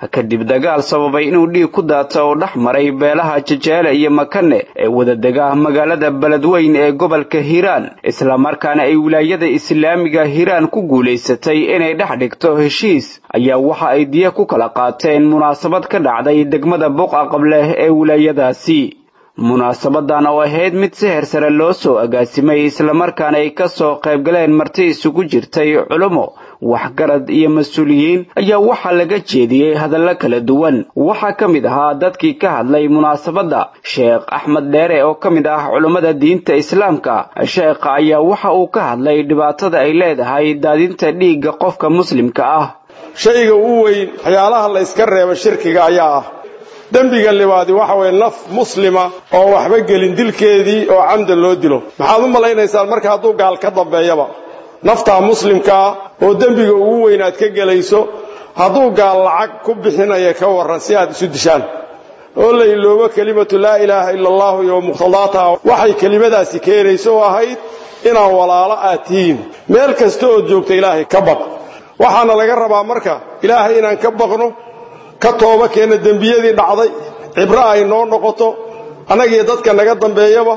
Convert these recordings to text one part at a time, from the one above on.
kadib dagaal sababay inuu dhiig ku daata oo dhex maray beelaha jajeele iyo makane ee wadadega magaalada beledweyn ee gobolka hiiraan islamarkaana ay wilaayada islaamiga hiiraan ku guulaysatay inay dhex dhigto heshiis ayaa waxa ay diya ku kala qaateen munaasabad ka dhacday degmada buqa qableh ee wilaayadaasi munaasabadan oo ahayd mid si hersare loo soo agaasimay islamarkaana ay ka soo qaybgaleen marti isugu jirtay culummo waxgarad iyo mas-uuliyiin ayaa waxaa laga jeediyey hadallo kala duwan waxaa ka mid ahaa dadkii ka hadlay munaasabadda sheekh axmed dheere oo ka mid ah culummada diinta islaamka sheekha ayaa waxa uu ka hadlay dhibaatada ay leedahay daadinta dhiigga qofka muslimka ah shayga ugu weyn waxyaalaha la yska reebo shirkiga ayaa ah dembiga libaadi waxa weeye naf muslima oo waxba gelin dilkeedii oo camdan loo dilo maxaad u malaynaysaan marka hadduu gaal ka dambeeyaba naftaa muslimkaa oo dembiga ugu weyn aad ka gelayso hadduu gaal lacag ku bixinaya ka warran si aad isu dishaan oo la iloobo kelimatu laa ilaaha ila allahu iyo muqhtadaataha waxay kelimadaasi keenayso oo ahayd inaan walaalo aad tihiin meel kasta ood joogta ilaahay ka baq waxaana laga rabaa marka ilaahay inaan ka baqno ka tooba keenna dembiyadii dhacday cibro ay noo noqoto annagiyo dadka naga dambeeyaba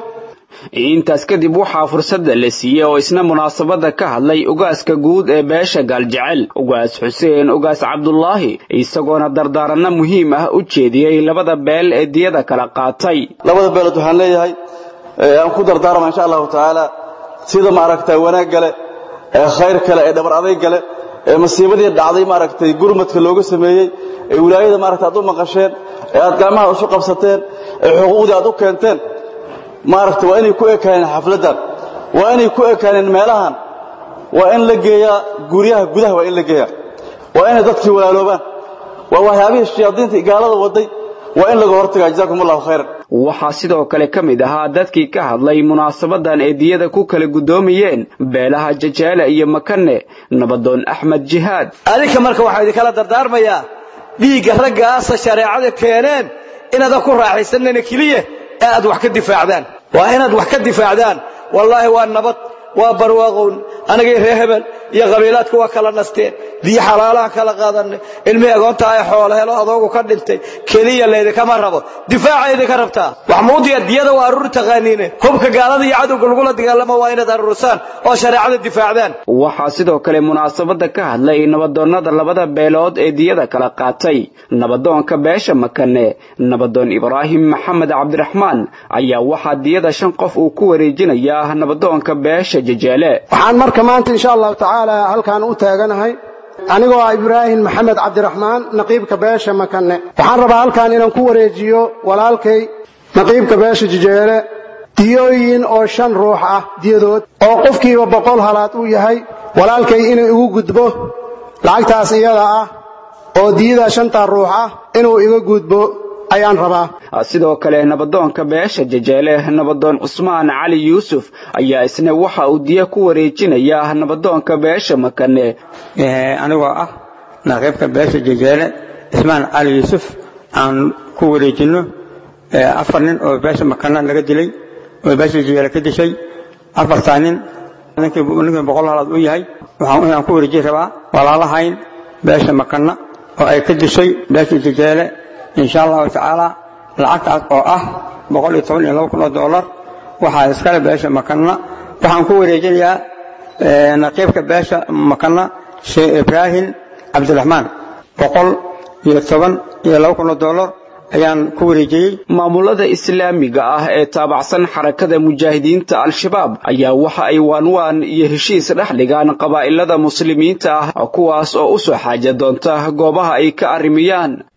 intaas kadib waxaa fursadda la siiyey oo isna munaasabadda ka hadlay ugaaska guud ee beesha gaaljecel ugaas xuseen ugaas cabdulaahi isagoona dardaaranno muhiim ah u jeediyey labada beel ee diyada kala qaatay labada beelood waxaan leeyahay aan ku dardaarma insha allahu tacaala sida maaragtay wanaag gale ee khayr kale ee dhabar adayg gale ee masiibadii dhacday maaragtay gurmadka looga sameeyey ee wilaayada maaragtay aad u maqasheen ee aad gacmaha isu qabsateen ee xuquuqdii aad u keenteen maaragtay waa inay ku ekaaneen xafladdan waa inay ku ekaaneen meelahan waa in la geeyaa guryaha gudaha waa in la geeyaa waa inay dadkii walaaloobaan waa waxyaabihii shayaadiinta gaalada waday waa in laga hortagaa jazaakum allahu khayran waxaa sidoo kale ka mid ahaa dadkii ka hadlay munaasabadan ee diyada ku kala guddoomayeen beelaha jajeele iyo makane nabadoon axmed jihaad adinka marka waxaa idinkala dardaarmayaa dhiigga raggaasa shareecada keeneen inaadan ku raaxaysanana keliya ee aad wax ka difaacdaan waa inaad wax ka difaacdaan wallaahi waa nabad waa barwaaqown anagii reer hebel iyo qabiilaadku waa kala nasteen biyo xalaalaha kala qaadanay ilmihii agoonta ay xoolo helo adoogu ka dhintay keliya laydinkama rabo difaaca idinka rabtaa waxmuudiya diyada waa aruuri taqaaniine hubka gaalada iyo cadowga lagula dagaalamo waa inaad aruurisaan oo shareecada difaacdaan waxaa sidoo kale munaasabadda ka hadlay nabadoonnada labada beelood ee diyada kala qaatay nabadoonka beesha makane nabadoon ibraahim maxamed cabdiraxmaan ayaa waxaa diyada shan qof uu ku wareejinayaa nabadoonka beesha jajeele waxaan marka maanta insha allahu tacaala halkaan u taaganahay anigoo ah ibraahim maxamed cabdiraxmaan naqiibka beesha makane waxaan rabaa halkaan inaan ku wareejiyo walaalkay naqiibka beesha jajeele diyooyin oo shan ruux ah diyadood oo qofkiiba boqol halaad uu yahay walaalkay inuu igu gudbo lacagtaas iyada ah oo diyada shantaa ruux ah inuu iga gudbo ayaan rabaa sidoo kale nabadoonka beesha jajeele nabadoon cusmaan cali yuusuf ayaa isna waxa uu diya ku wareejinayaa nabadoonka beesha makane anigoo ah naqiibka beesha jajeele cismaan cali yuusuf aan ku wareejinno afar nin oo beesha makana laga dilay oo beesha jajeele ka dishay afartaa nin ninkii boqol halaad u yahay waxaan ku wareejin rabaa walaalahayn beesha makana oo ay ka dishay beesha jajeele insha allahu tacaala lacagtaas oo ah boqol iyo toban iyo laba kun oo dollar waxaa iskale beesha makana waxaan ku wareejinayaa naqiibka beesha makana sheekh ibraahim cabdiraxmaan boqol iyo toban iyo laba kun oo dollar ayaan ku wareejiyey maamulada islaamiga ah ee taabacsan xarakada mujaahidiinta al-shabaab ayaa waxa ay waanwaan iyo heshiis dhex dhigaan qabaa'ilada muslimiinta ah kuwaas oo u soo xaaja doonta goobaha ay ka arrimiyaan